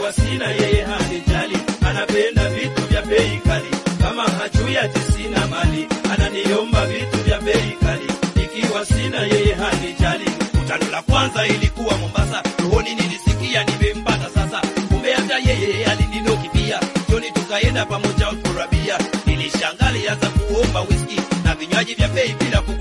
ikiwa sina yeye hanijali, anapenda vitu vya bei kali, kama hajui ati sina mali, ananiomba vitu vya bei kali, ikiwa sina yeye hanijali. Kutano la kwanza ilikuwa Mombasa, rohoni nilisikia nimempata sasa, kumbe hata yeye alininoki pia. Jioni tukaenda pamoja ukurabia, nilishangaa alianza kuomba whisky na vinywaji vya bei bila ku